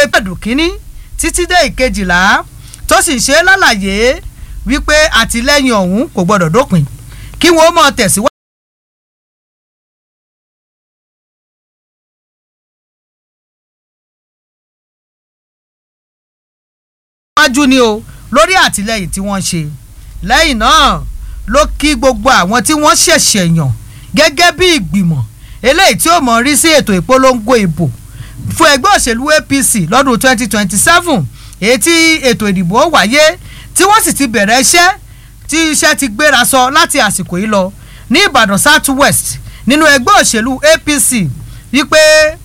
pẹ̀dù kínní títí dé ìkejìlá tó sì ń ṣe lálàyé wípé àtìlẹ́yìn ọ̀hún kò gbọ́dọ̀ dópin kí wọ́n mọ̀ tẹ̀síwájú. wájú ni o lórí àtìlẹ́yìn tí wọ́n ṣe lẹ́yìn náà ló kí gbogbo àwọn tí wọ́n ṣẹ̀ṣẹ̀ yàn gẹ́gẹ́ bí ìgbìmọ̀ eléyìí tí ó mọ̀ rí sí ètò ìpolongo ìbò fún ẹgbẹ́ òṣèlú APC lọ́dún 2027 èyí tí ètò ìdìbò wáyé tí wọ́n sì ti bẹ̀rẹ̀ iṣẹ́ tí iṣẹ́ ti gbéra sọ láti àsìkò yìí lọ ní Ìbàdàn South West nínú ẹgbẹ́ òṣèlú APC wípé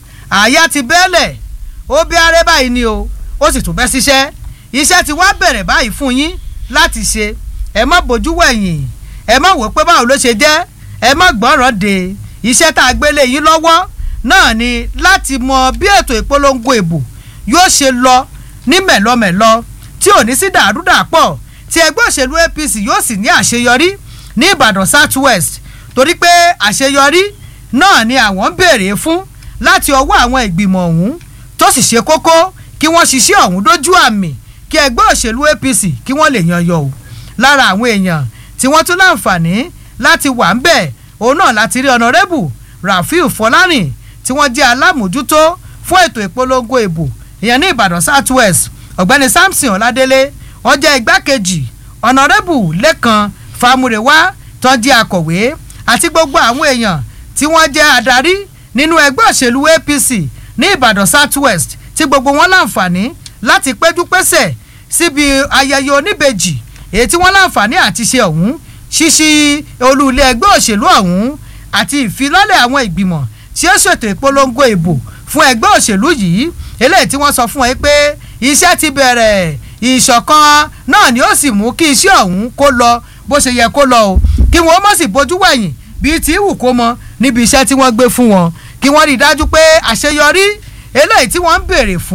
àyà ti bẹ́ẹ̀lẹ̀ ó bí arẹ́ báyìí ni o ó sì tún bẹ́ síṣẹ́ iṣẹ́ ti wá bẹ̀rẹ̀ báyìí fún yín láti ṣe ẹ má bójú wẹ̀yìn ẹ má wò pé báwo ló ṣe jẹ́ ẹ má gbọ́ràn de iṣẹ́ tá a gbélé yín lọ́wọ́ náà ni láti mọ bí ètò ìpolongo ìbò yóò ṣe lọ ní mẹ̀lọmẹ̀lọ tí ò ní sí dàrúdàpọ̀ tí ẹgbẹ́ òṣèlú APC yóò sì ní àṣeyọrí ní Ìbàdàn South West torí pé àṣeyọrí náà ni àwọn ń béèrè fún láti ọwọ́ àwọn ìgbìmọ̀ ọ̀hún tó sì ṣe kókó kí wọ́n ṣiṣẹ́ ọ̀hún dójú àmì kí ẹgbẹ́ òṣèlú APC kí wọ́n lè yan yọ o lára àwọn èèyàn tí wọ́n tún láǹfààní láti wà ń bẹ̀ òun náà láti rí ọ̀nàrẹ́bù Rafiu Fọlárìn tí wọ́n jẹ́ alámòjútó fún ètò ìpolongo ìbò ìyẹn ní Ìbàdàn South West ọ̀gbẹ́ni Samson Ọládélé wọ́n jẹ́ igbákejì ọ̀nàrẹ́bù Lẹ́kan Fámúrewá tó jẹ́ akọ̀wé àti gbogbo àwọn èèyàn tí wọ́n jẹ́ adarí nínú ẹgbẹ́ òṣèlú APC ní Ìbàdàn South West tí gbogbo wọn láǹfààní láti péjú pésẹ̀ síbi ayẹyẹ oníbejì èyí tí wọ́n láǹfààní àti ṣe ọ̀hún ṣíṣí olú ilé ẹgbẹ́ òṣèlú ọ̀hún àti ìfilọ́lẹ̀ àwọn ìgbìmọ̀ tí ó ṣètò ìpolongo ìbò fún ẹgbẹ́ òṣèlú yìí eléyìí tí wọ́n sọ fún ẹ pé iṣẹ́ ti bẹ̀rẹ̀ ìṣọ̀kan náà ni ó sì mú kí iṣẹ́ ọ̀hún kó lọ bó ṣe yẹ kó lọ o kí wọ́n má sì bójú wẹ̀yìn bíi tí wù kó mọ níbi iṣẹ́ tí wọ́n gbé fún wọn kí wọ́n rí i dájú pé àṣeyọrí eléyìí tí wọ́n ń béèrè fún.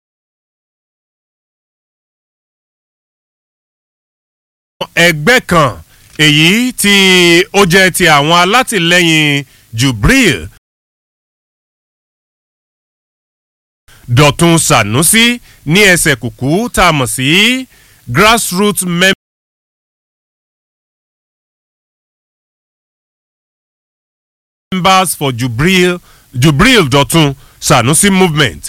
ẹgbẹ́ kan èyí tí ó jẹ́ ti àwọn alátìlẹ́yìn Jubril Dọ̀tun Sanusi ní ẹsẹ̀ kùkú tá a mọ̀ sí grassroots members for Jubril Jubril Dọ̀tun Sanusi movement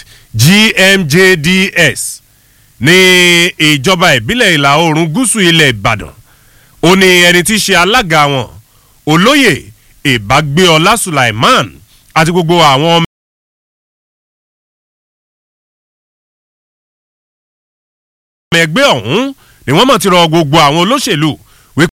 GMJDS ní ìjọba ìbílẹ̀ ìlà oòrùn gúúsù ilẹ̀ Ìbàdàn ó ní ẹni tí í ṣe alága wọn olóyè ìbágbéọlá Sulaiman àti gbogbo àwọn ọmọ ẹgbẹ́ ọ̀hún ni wọ́n mọ̀ ti rọ gbogbo àwọn olóṣèlú wípé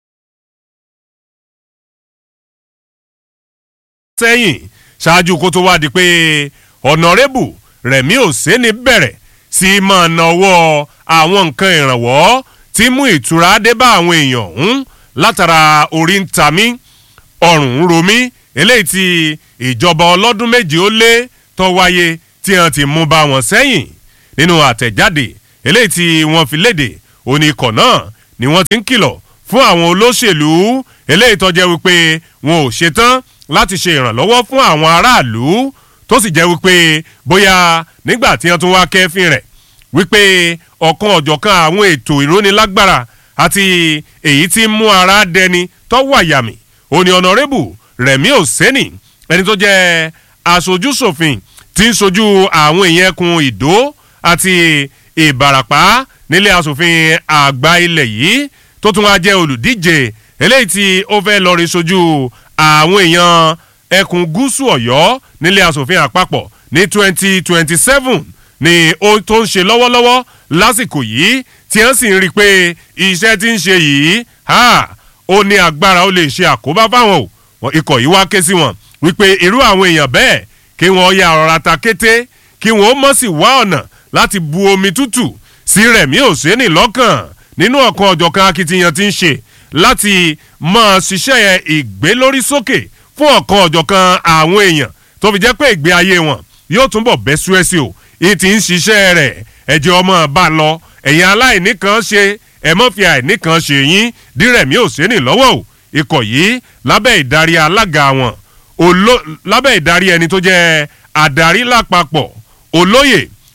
sẹ́yìn ṣáájú kó tó wá di pé ọ̀nàrẹ́bù Rẹ̀mí Òsénì bẹ̀rẹ̀ sí í máa nawọ́ àwọn nǹkan ìrànwọ́ tí mú ìtura dé bá àwọn èèyàn ọ̀hún látara orí ń ta mí ọrùn ń ro mí eléyìí tí ìjọba ọlọ́dún méje ó lé tó wáyé tí wọ́n ti mú bá wọn sẹ́yìn nínú àtẹ̀jáde eléyìí tí wọ́n fi léde òní ikọ̀ náà ni wọ́n ti ń kìlọ̀ fún àwọn olóṣèlú eléyìí tó jẹ́ wípé wọn ò ṣetán láti ṣe ìrànlọ́wọ́ fún àwọn aráàlú tó sì jẹ́ wípé bóyá nígbà tí wọ́n tún wá kẹ́fín rẹ̀ wípé ọ̀kan ọ̀jọ̀kan àwọn ètò ìrónilágbára àti èyí tí ń mú ara dẹni tó wàyàmì òní ọ̀nàrẹ́bù Rẹ̀mí Òsénì ẹni tó jẹ́ aṣojúṣòfin tí ń sojú àwọn èèyàn ẹkùn Ìdó àti Ìbàràpá nílé asòfin àgbà ilẹ̀ yìí tó tún wá jẹ́ olùdíje eléyìí tí ó fẹ́ lọ rí sojú àwọn èèyàn ẹkùn gúúsù Ọ̀yọ́ nílé asòfin àpapọ̀ ní twenty twenty seven ni ó tó ń ṣe lọ́wọ́lọ́wọ́ lásìkò yìí tí wọ́n sì ń rí i pé iṣẹ́ tí ń ṣe yìí ó ní agbára ó lè ṣe àkóbá fáwọn o ikọ̀ yìí wá ké sí wọn wípé irú àwọn èèyàn bẹ́ẹ̀ kí wọ́n ya ọ̀rọ̀ ata kété kí wọ́n mọ̀ sí wá ọ̀nà láti bu omi tútù sí Rẹ̀mí Òsénì lọ́kàn nínú ọ̀kan ọ̀jọ̀kan akitiyan tí ń ṣe láti máa ṣiṣẹ́ ìgbélórí sókè fún ọ̀kan ọ̀jọ̀kan àwọn èèyàn tó fi jẹ́ pé ìgbé ayé wọn yóò túnbọ̀ bẹ́ súẹ́sì o ìyí tí ń ṣiṣẹ́ rẹ̀ ẹ̀jẹ̀ ọmọ bá lọ ẹ̀yin aláìní kan ṣe ẹ̀ mọ́ fi àìní kan ṣe yín dírẹ̀mí Òsénì lọ́wọ́ o ikọ̀ yìí lábẹ́ ìdarí alága wọn lábẹ́ ìdarí ẹni tó jẹ́ adarí lápapọ̀ olóyè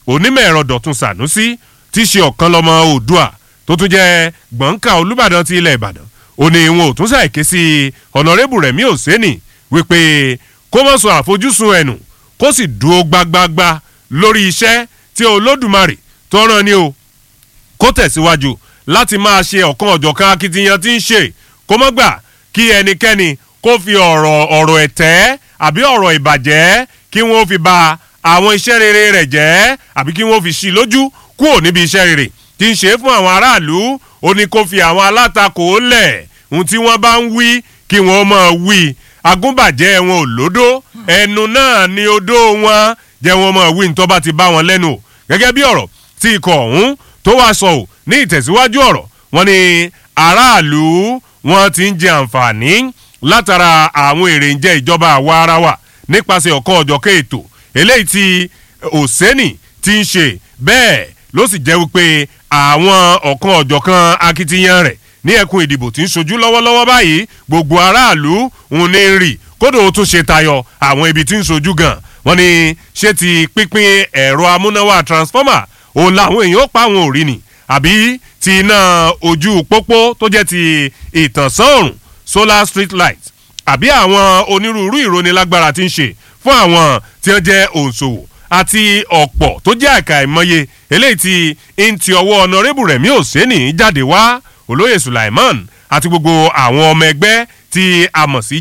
onímọ̀ ẹ̀rọ dọ̀tun sànúsí tí í ṣe ọ̀kan lọ́mọ oòdùà tó tún jẹ́ gbọ̀ǹkà olùbàdàn ti ilẹ̀ ìbàdàn ó ní wọn ò tún ṣàìké sí ọ̀nàrẹ́bù rẹ̀mí òsínì wípé kó mọ̀ sọ àfojúsùn ẹ̀nù kó sì dúró gbágbágbá lórí iṣẹ́ tí olódùmarè tó rán ni o kó tẹ̀síwájú láti máa ṣe ọ̀kan ọ̀jọ̀kan akitiyan tí ń ṣe kó mọ́ gbà kí ẹnikẹ́ni kó fi ọ̀rọ̀ ọ̀rọ̀ ẹ̀tẹ́ àbí ọ̀rọ̀ ìbàjẹ́ kí wọ́n fi ba àwọn iṣẹ́ rere rẹ̀ jẹ́ àbí kí wọ́n fi ṣí lójú kúrò níbi iṣẹ́ rere tí ń ṣe fún àwọn aráàlú ó ní kó fi àwọn alátakò lẹ̀ ohun tí wọ́n bá ń wí kí wọ́n máa wí agúnbàjẹ́ wọn ò lódó ẹnu náà ni odó wọn jẹ́ wọn máa wí nítorí bá ti bá wọn lẹ́nu o gẹ́gẹ́ bí ọ̀rọ̀ tí ikọ̀ ọ̀hún tó wàá sọ ò ní ìtẹ̀síwájú ọ̀rọ̀ wọn ni aráàlú wọn ti ń jẹ àǹfààní látara àwọn èrè ń jẹ ìjọba àwa ara wa nípasẹ̀ ọ̀kan ọ̀jọ̀kan ètò eléyìí tí òsẹ́nì ti ń ṣe bẹ́ẹ̀ ló sì jẹ́ wípé àwọn ọ̀kan ọ̀jọ̀kan akitiyan rẹ̀ ní ẹkùn ìdìbò tí ń ṣojú lọ́wọ́lọ́wọ́ báyìí gbogbo aráàlú ń ní rì kódò ó tún ṣe tayọ àwọn ibi tí ń ṣojú gan wọ́n ní ṣé ti pínpín ẹ̀rọ amúnáwá transformer òun làwọn èèyàn pa àwọn òrì ni àbí ti iná ojú pópó tó jẹ́ ti ìtànsán òrùn solar street light àbí àwọn onírúurú ìrónilágbára tí ń ṣe fún àwọn tí wọ́n jẹ́ òǹṣòwò àti ọ̀pọ̀ tó jẹ́ àkà ìmọye eléyìí tí ń ti ọwọ́ ọ̀nàrẹ́bù rẹ̀mí òsínì jáde wá olóyè sulaiman àti gbogbo àwọn ọmọ ẹgbẹ́ tí a mọ̀ sí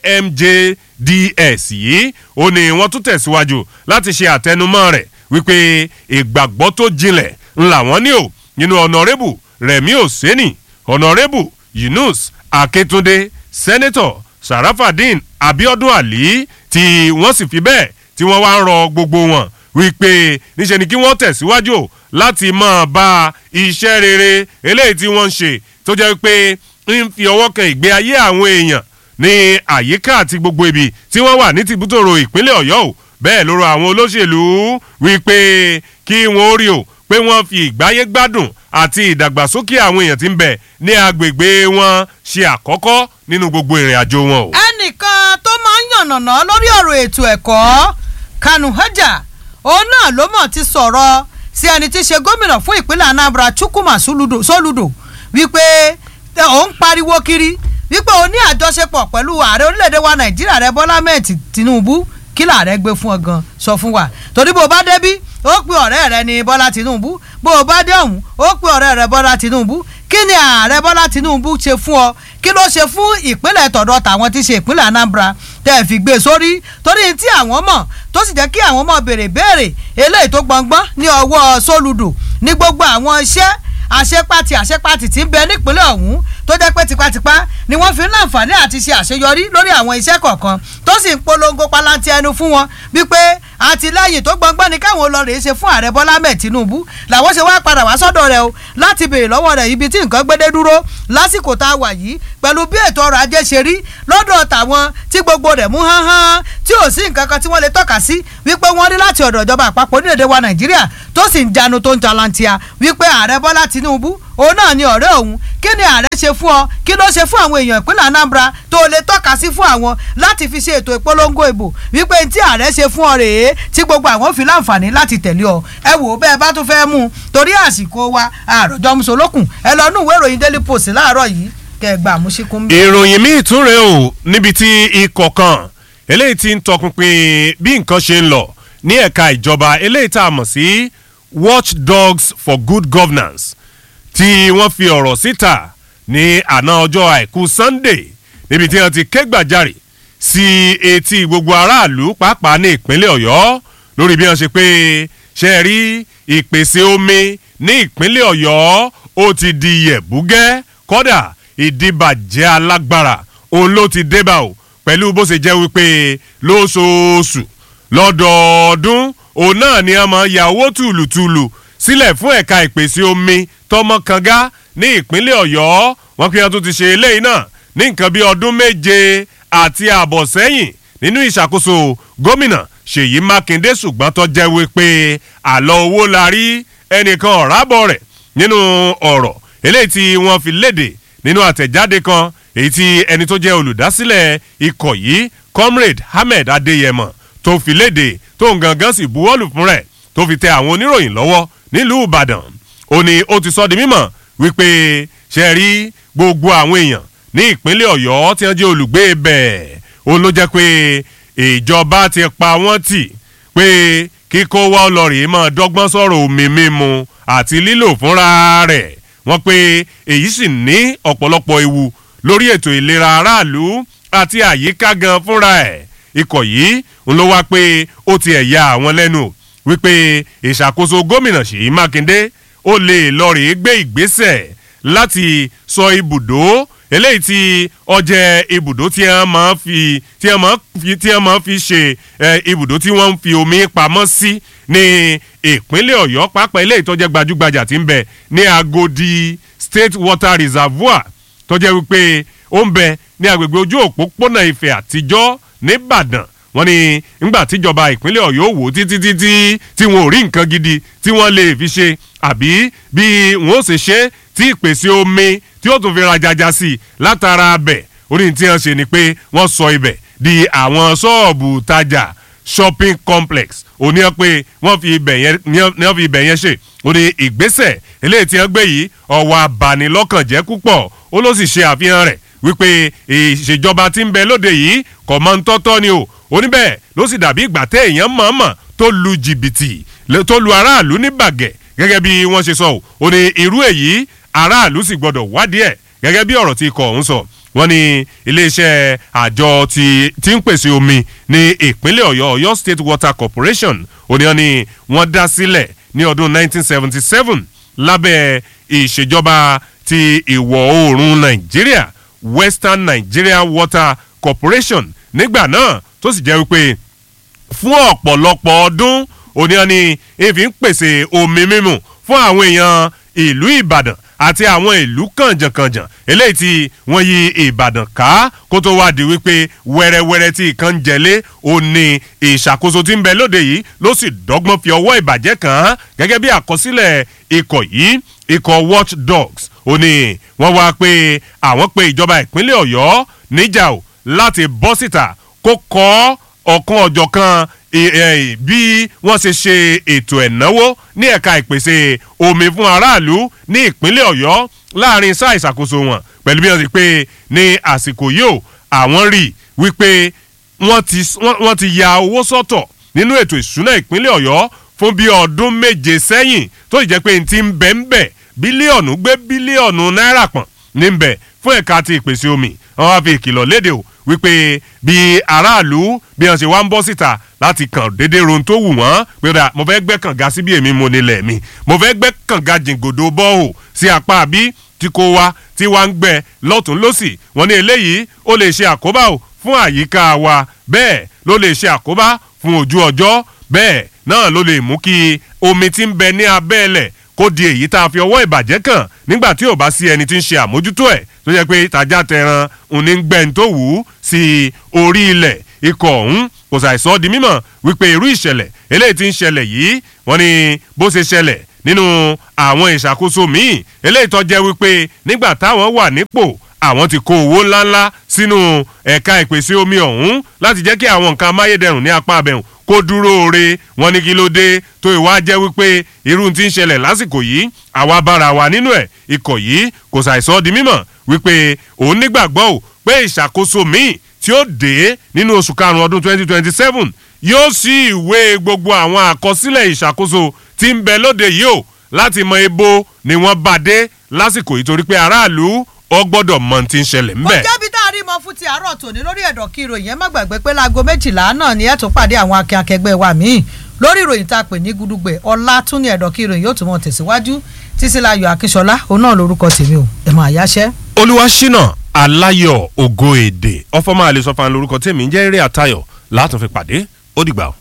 jmjds yìí ó ní wọ́n tún tẹ̀síwájú láti ṣe àtẹnumọ́ rẹ̀ wípé ìgbàgbọ́ tó jinlẹ̀ ńlá wọn ní o nínú ọ̀nàrẹ́bù rẹ̀mí òsínì ọ̀nàrẹ́bù yunus akíntúndé sẹ́nẹ́tọ̀ sarafadin abiodun ali tí wọ́n sì fi bẹ́ẹ̀ tí wọ́n wá ń rọ gbogbo wọn wípé níṣẹ́ ni kí wọ́n tẹ̀síwájú láti máa bá iṣẹ́ rere eléyìí tí wọ́n ń ṣe tó jẹ́ pé ń fi ọwọ́ kan ìgbé ayé àwọn èèyàn ní àyíká àti gbogbo ibi tí wọ́n wà ní tìbútòrò ìpínlẹ̀ ọ̀yọ́ o bẹ́ẹ̀ ló rọ àwọn olóṣèlú wípé kí wọ́n rí o pé wọ́n fi ìgbáyé gbádùn àti ìdàgbàsókè àwọn èèyàn tí ń bẹ ní agbègbè wọn ṣe àkọ́kọ́ nínú gbogbo ìrìn àjò wọn o. ẹnìkan tó máa ń yànnàná lórí ọ̀rọ̀ ètò ẹ̀kọ́ kanu haja òun náà ló mọ̀ ti sọ̀rọ̀ sí ẹni tí í ṣe gómìnà fún ìpínlẹ̀ anambra chukwuma soludo wípé òun pariwo kiri wípé òun ní àjọṣepọ̀ pẹ̀lú ààrẹ orílẹ̀-èdè wa nàìjíríà rẹ bọ́lá mẹ́ẹ̀tì tinubu kí làárẹ̀ gbé fún ọ gan sọ fún wa torí bó o bá débí ó pe ọ̀rẹ́ rẹ ní bọ́lá tinubu bó o bá dé ọ̀hún ó pe ọ̀rẹ́ rẹ bọ́lá tinubu kí ni ààrẹ bọ́lá tinubu ṣe fún ọ kí ló ṣe fún ìpínlẹ̀ tọ̀dọ̀ tàwọn tí ṣe ìpínlẹ̀ anambra tẹ́ ẹ fi gbé sórí torí tí àwọn mọ̀ tó sì jẹ́ kí àwọn mọ̀ béèrè béèrè eléyìí tó gbọ̀ngbọ́n ní ọwọ́ sólùdù ní gbogbo àwọn iṣẹ́ àṣepàtì àṣepàtì tí ń bẹ nípínlẹ̀ ọ̀hún tó jẹ́ pé tipátipá ni wọ́n fi ń láǹfààní àti ṣe àṣeyọrí lórí àwọn iṣẹ́ kọ̀ọ̀kan tó sì ń polongo palanti ẹnu fún wọn wípé àtìlẹ́yìn tó gbọ̀ngbọ́n ni káwọn olórí ṣe fún ààrẹ bọ́lá mẹ́ẹ̀ tinubu làwọn ṣe wá padà wá sọ́dọ̀ rẹ̀ o láti béèrè lọ́wọ́ rẹ̀ ibi tí nǹkan gbédé dúró lásìkò tá a wà yìí pẹ̀lú bí ètò ọrọ̀ ajé ṣe rí lọ́dọ̀ tàwọn tí gbogbo rẹ̀ mú hánhán tí ò sí nǹkan kan tí wọ́n lè tọ́ka sí wípé wọ́n rí láti ọ̀dọ̀ ìjọba àpapọ̀ orílẹ̀-èdè wa nàìjíríà tó sì ń janu tó ń jalantia wípé ààrẹ bọ́lá tinubu òun náà ni ọ̀rẹ́ òun kí ni ààrẹ ṣe fún ọ kí ló ṣe fún àwọn èèyàn ìpínlẹ̀ anambra tó lè tọ́ka sí fún àwọn láti fi ṣe ètò ìpolongo ìbò wípé tí ààrẹ ṣe fún ọ rèé tí gbogbo àwọn fi láǹfààní láti tẹ̀lé ọ ẹ wò ó bẹ́ẹ̀ bá tún fẹ́ mú un torí àsìkò wa àròjọ musolókun ẹ lọ nú ìwé ìròyìn daily post láàárọ̀ yìí kẹ́ ẹ gbà àmúṣikún. ìròyìn míì tún rèé o níbi tí ikọ̀ kan eléyìí ti ń tọpinpin bí nǹkan ṣe ń lọ ní ẹ̀ka ìjọba eléyìí tá a mọ̀ sí watchdogs for good governance tí wọ́n fi ọ̀rọ̀ síta ní àná ọjọ́ àìkú sunday níbi tí wọ́n ti ké gbàjarè sí etí gbogbo aráàlú pàápàá ní ìpínlẹ̀ ọ̀yọ́ lórí bí wọ́n ṣe pé ṣe rí ìpèsè omi ní ìpínlẹ̀ ọ̀yọ́ ó ti di yẹ̀búgẹ́ kọ́dà ìdíbàjẹ́ alágbára òun ló ti débà o pẹ̀lú bó ṣe jẹ́ wípé lóṣooṣù lọ́dọọdún òun náà ni a máa ya owó tùlùtùlù sílẹ̀ fún ẹ̀ka ìpèsè omi tọmọkanga ní ìpínlẹ̀ ọ̀yọ́ wọn kí wọn tún ti ṣe eléyìí náà ní nǹkan bí ọdún méje àti ààbọ̀ sẹ́yìn nínú ìṣàkóso gómìnà ṣèyí mákindé ṣùgbọ́n tó jẹ́ wípé àlọ́ owó la rí ẹnìkan ọ̀rábọ̀ rẹ̀ nínú ọ̀rọ̀ eléyìí tí wọ́n fi léde nínú àtẹ̀jáde kan èyí tí ẹni tó jẹ́ olùdásílẹ̀ ikọ̀ yìí comrade ahmed adeyemo tó fi léde tó ń gangan sì buwọ́lù fún rẹ̀ tó fi tẹ àwọn oníròyìn lọ́wọ́ nílùú ìbàdàn ó ní ó ti sọ di mímọ̀ wípé ṣe rí gbogbo àwọn èèyàn ní ìpínlẹ̀ ọ̀yọ́ tí wọ́n jẹ́ olùgbé bẹ́ẹ̀ ó ló jẹ́ pé ìjọba ti pa wọ́n tì pé kíkó wá ọlọ́rìí máa dọ́gbọ́n sọ̀rọ̀ omi mímu àti lílò fúnra rẹ̀ wọ́n pé èyí sì ní ọ̀pọ̀lọpọ̀ ewu lórí ètò ìlera aráàlú àti àyíká gan fúnra ẹ̀ ikọ̀ yìí ń ló wá pé ó ti ẹ̀yà àwọn lẹ́nu wípé ìṣàkóso gómìnà ṣèyí mákindé ó lè lọ rèé gbé ìgbésẹ̀ láti sọ ibùdó eléyìí tí ọjẹ́ ibùdó tí wọ́n máa fi tí wọ́n máa fi tí wọ́n máa fi ṣe ibùdó tí wọ́n ń fi omi pamọ́ sí ní ìpínlẹ̀ ọ̀yọ́ pápá eléyìí tó jẹ́ gbajúgbajà tí ń bẹ ní agodi state water reservoir tó jẹ́ wípé ó ń bẹ ní agbègbè ojú òpópónà ìfẹ́ àtijọ́ nìbàdàn wọ́n ní ńgbà tíjọba ìpínlẹ̀ ọ̀yọ́ wò títí títí tí wọn ò rí nǹkan gidi tí wọ́n lè fi ṣe àbí bí wọ́n ó ṣe ṣe tí ìpèsè omi tí ó tún fi rajaja sí i látara abẹ̀ orí tí wọ́n ṣe ni pé wọ́n sọ ibẹ̀ di àwọn ṣọ́ọ̀bù tajà shopping complex òní ẹ pé wọ́n fi ibẹ̀ yẹn ní wọ́n fi ibẹ̀ yẹn ṣe òní ìgbésẹ̀ eléyìí tí wọ́n gbé yìí ọwọ́ abanilọ́kànjẹ́ púpọ̀ ó ló sì ṣe àfihàn rẹ̀ wípé ìṣèjọba tí ń bẹ lóde yìí kò mọ ń tọ́tọ́ ni o oníbẹ̀ ló sì dàbí ìgbà tẹ́ èèyàn mọ̀ọ́mọ̀ tó lu jìbìtì tó lu aráàlú ní bàgẹ́ gẹ́gẹ́ bí wọ́n ṣe sọ ò ó ní irú èyí aráàlú sì gbọ́dọ̀ wádìí ẹ̀ gẹ́gẹ́ bí ọ̀rọ̀ tí ikọ̀ ọ̀hún sọ wọ́n ní iléeṣẹ́ àjọ tí tí ń pèsè omi ní ìpínlẹ̀ ọ̀yọ́ ọ̀yọ́ state water corporation òníyàn ni wọ́n dá sílẹ̀ ní ọdún 1977 lábẹ́ ìṣèjọba ti ìwọ̀ oòrùn nàìjíríà western nigeria water corporation nígbà náà tó sì jẹ́ wípé fún ọ̀pọ̀lọpọ̀ ọdún òníyàn ni èéfín ń pèsè omi mímu fún àwọn èèyàn ìlú ìbàdàn àti àwọn ìlú kànjànkànjàn eléyìí tí wọ́n yí ìbàdàn ká kó tó wá di wípé wẹ́rẹ́wẹ́rẹ́ tí ìkan ń jẹlé ó ní ìṣàkóso tí ń bẹ lóde yìí ló sì dọ́gbọ́n fi ọwọ́ ìbàjẹ́ kàn án gẹ́gẹ́ bí àkọsílẹ̀ ikọ̀ yìí ikọ̀ watch dogs ó ní wọ́n wá pé àwọn pé ìjọba ìpínlẹ̀ ọ̀yọ́ níjà ò láti bọ́ síta kó kọ́ ọ̀kan ọ̀jọ̀kan bí wọ́n ṣe ṣe ètò ẹ̀náwó ní ẹ̀ka ìpèsè omi fún aráàlú ní ìpínlẹ̀ ọ̀yọ́ láàrin sáà ìṣàkóso wọn pẹ̀lú bí wọ́n ti pé ní àsìkò yìí ó àwọn rí wípé wọ́n ti ya owó sọ́tọ̀ nínú ètò ìṣúná ìpínlẹ̀ ọ̀yọ́ fún bí ọdún méje sẹ́yìn tó sì jẹ́ pé n ti ń bẹ̀ ń bẹ̀ bílíọ̀nù gbé bílíọ̀nù náírà pọ̀n ní ń bẹ̀ fún ẹ̀ka ti ìpèsè omi wọ́n wá fi ìkìlọ̀ léde o wípé bí aráàlú bí wọ́n ṣe wá ń bọ́ síta láti kàn dédé rohun tó wù wọ́n pé ra mo fẹ́ gbẹ́ kànga sí bí èmi mo nílẹ̀ mi mo fẹ́ gbẹ́ kànga jìngòdò bọ́ọ̀ sí apá bí tí kò wá tí wá ń gbẹ lọ́tún lọ́sì wọ́n ní eléyìí ó lè ṣe àkóbá o fún àyíká wa bẹ́ẹ̀ ló lè ṣe àkóbá fún ojú ọjọ́ bẹ́ẹ̀ náà ló lè mú kí omi tí ń bẹ ní abẹ́ẹ̀lẹ̀ kó di èyí tá a fi ọwọ́ ìbàjẹ́ kàn nígbà tí ò bá sí ẹni tí ń ṣe àmójútó ẹ̀ tó jẹ́ pé tajà tẹran òní ń gbẹ́ni tó wù ú sí orí ilẹ̀ ikọ̀ ọ̀hún kò ṣàìsọ di mímọ̀ wípé irú ìṣẹ̀lẹ̀ eléyìí tí ń ṣẹlẹ̀ yìí wọ́n ní bó ṣe ṣẹlẹ̀ nínú àwọn ìṣàkóso míì eléyìí tó jẹ́ wípé nígbà táwọn wà nípò àwọn ti kó owó ńláńlá sínú ẹ̀ka ìpèsè omi ọ̀hún láti jẹ́ kí àwọn nǹkan amáyédẹrùn ní apá abẹ́hùn kó dúró re wọn ní kí ló dé tó ìwà jẹ́ wípé irú tí ń ṣẹlẹ̀ lásìkò yìí àwa bára wa nínú ẹ̀ ikọ̀ yìí kò ṣàìsọ di mímọ̀ wípé òun nígbàgbọ́ ò pé ìṣàkóso míì tí ó dé nínú oṣù karùn-ún ọdún 2027 yóò sí ìwé gbogbo àwọn àkọsílẹ̀ ìṣàkóso tí ń bẹ lóde yìí o láti mọ ebo ni wọ́n bá dé lásìkò yìí torí pé aráàlú ọ gbọ́dọ̀ mọ ti ń ṣẹlẹ̀ ńbẹ̀. ó jẹ́bi tá a rí mọ fún ti àárọ̀ tòní lórí ẹ̀dọ̀ kí ìròyìn ẹ má gbàgbé pé láago méjìlá náà ni ẹ̀ tún pàdé àwọn akin akẹgbẹ́ wa míì lórí ìròyìn tá a pè ní gudugbẹ ọlá tún ní ẹ̀dọ̀ kí ìròyìn yóò tún mọ tẹ̀síwájú títílayọ̀ akínṣọlá òun náà lórúkọ tèmi o ẹ̀ máa yáṣẹ́. olúwaṣínà aláyọ̀ ògo èdè ọfọmọ àlesọfà lórúkọ tèmi ń jẹ́ eré àtayọ̀ látún fi pàdé ó dìgbà o.